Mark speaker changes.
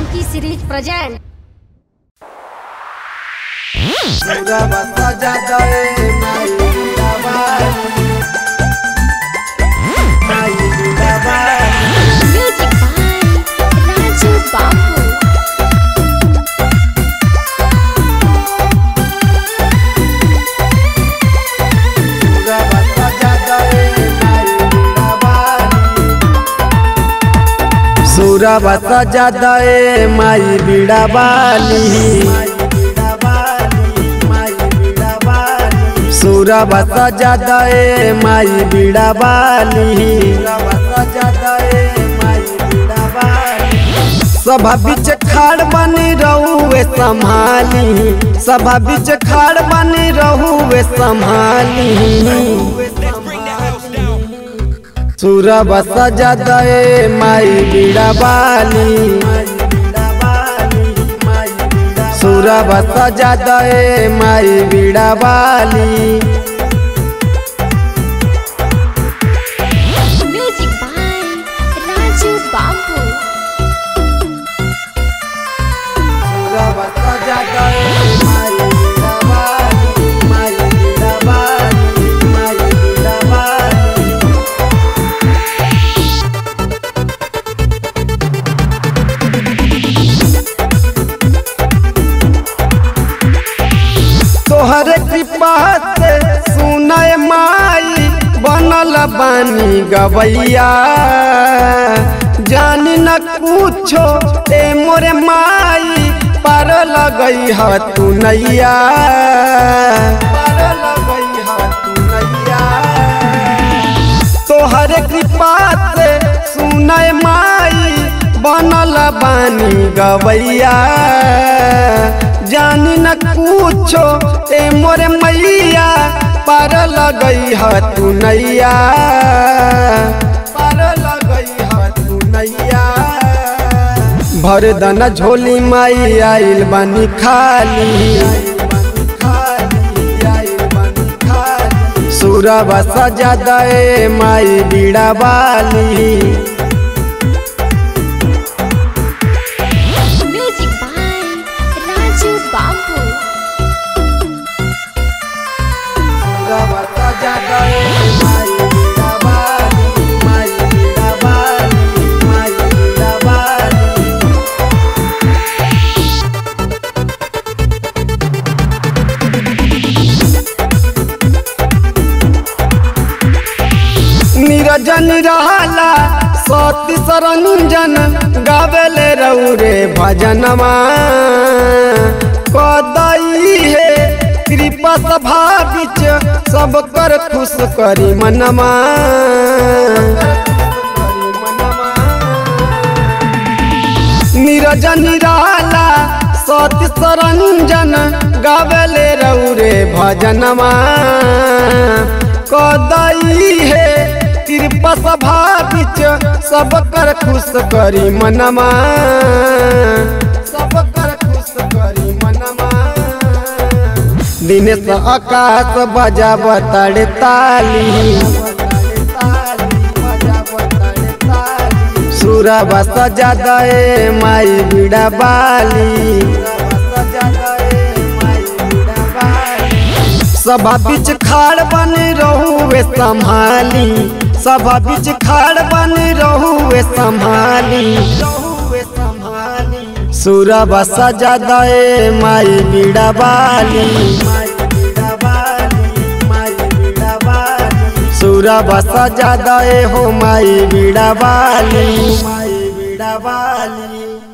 Speaker 1: Monkey series present.
Speaker 2: मेरा बता जाता है माई दीदाबाई माई दीदाबाई
Speaker 1: Music by Raju Babu.
Speaker 2: मेरा बता जाता है माई दीदाबाई सूरा बता जाता है माई बीड़ा बाली सूरा बता जाता है माई बीड़ा बाली सभा बीच खाड़ बनी रहुए संभाली सभा बीच खाड़ बनी रहुए संभाली सूरा बसा जाता है माई बीड़ा बाली सूरा बसा जाता है माई बीड़ा बाली
Speaker 1: Music by Raju Babu.
Speaker 2: सूरा बसा जाता है माई बीड़ा बाली माई बीड़ा बाली माई बीड़ा बाली तोहर कृपा से सुनय माई बनल बानी गवैया जानी न कुछो ए मोरे माई पार लगई ह तू नैया पार लगई ह तू नैया तोहर कृपा से सुनय माई बनल बानी गवैया जानी न कुछो ए मोरे मैया पार लगई ह तू नैया पार लगई ह तू नैया भर दना झोली माई आइल बानी खाली सूरा बसा जादा ए माई बीड़ा बाली
Speaker 1: Music by Raju Babu.
Speaker 2: सूरा बसा जादा ए माई बीड़ा बाली माई बीड़ा बाली माई बीड़ा बाली निरजन रहला सती सरंजन गावेले रौरे भजनमा कदई हे कृपा सभा बिच सब कर खुश करी मनमा निरजन निराला सती सरंजन गावेले रौरे भजनमा कदई हे कृपा सभा बिच सब कर खुश करी मनमा सब कर खुश करी मनमा दिनेश आकाश बजा बताड़े ताली सूरा बसा जादा ए माई बीड़ा बाली सभा बीच खाड़ बन रहुए संभाली सभा बीच खाड़ बन रहुए संभाली सूरा बसा जादा ए माई बीड़ा बाली सूरा बसा जादा ए हो माई बीड़ा बाली माई बीड़ा बाली